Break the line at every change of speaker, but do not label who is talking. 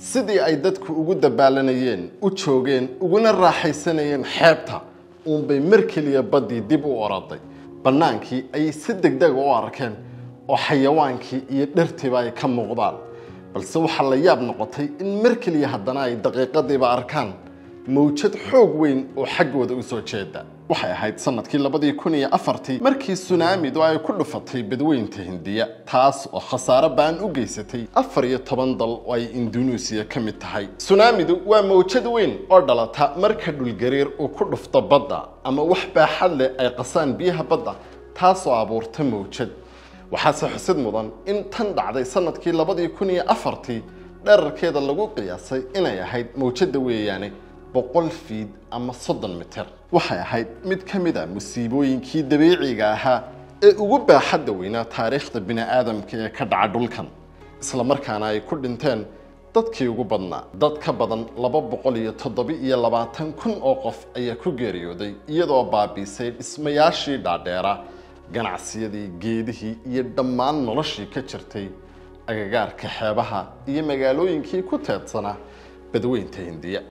sidii ay dadku ugu dabaalanayeen u joogeen uguna raaxaysanayeen xeebta uunbay mar keliya baddii dib u oroday bannaankii ayay si degdega u arkeen oo xayawaankii iyo dhirtiiba ay ka muuqdaan balse waxaa la yaab noqotay in mar keliya haddana ay daqiiqadiiba arkaan mawjad xoog weyn oo xaggooda u soo jeeda waxay ahayd sanadkii labadii kun iyo afartii markii sunaamidu ay ku dhufatay badweynta hindiya taas oo khasaare baan u geysatay afar iyo toban dal oo ay indunuusiya ka mid tahay sunaamidu waa mawjad weyn oo dhalata marka dhulgariir uu ku dhufto badda ama wax baaxad leh ay qasaan biyaha badda taasoo abuurta mawjad waxaase xusid mudan in tan dhacday sanadkii labadii kun iyo afartii dherarkeeda lagu qiyaasay inay ahayd mawjadda weeyaane boqol fiid ama soddon mitir waxay ahayd mid ka mid a musiibooyinkii dabiiciga ahaa ee ugu baaxadda weynaa taariikhda bini'aadamka ee ka dhaca dhulkan isla markaana ay ku dhinteen dadkii ugu badnaa dad ka badan laba boqol iyo toddoba iyo labaatan kun oo qof ayaa ku geeriyooday iyadoo baabiisay dhismayaashii dhaadheera ganacsiyadii geedihii iyo dhammaan noloshii ka jirtay agagaarka xeebaha iyo magaalooyinkii ku teedsanaa badweynta hindiya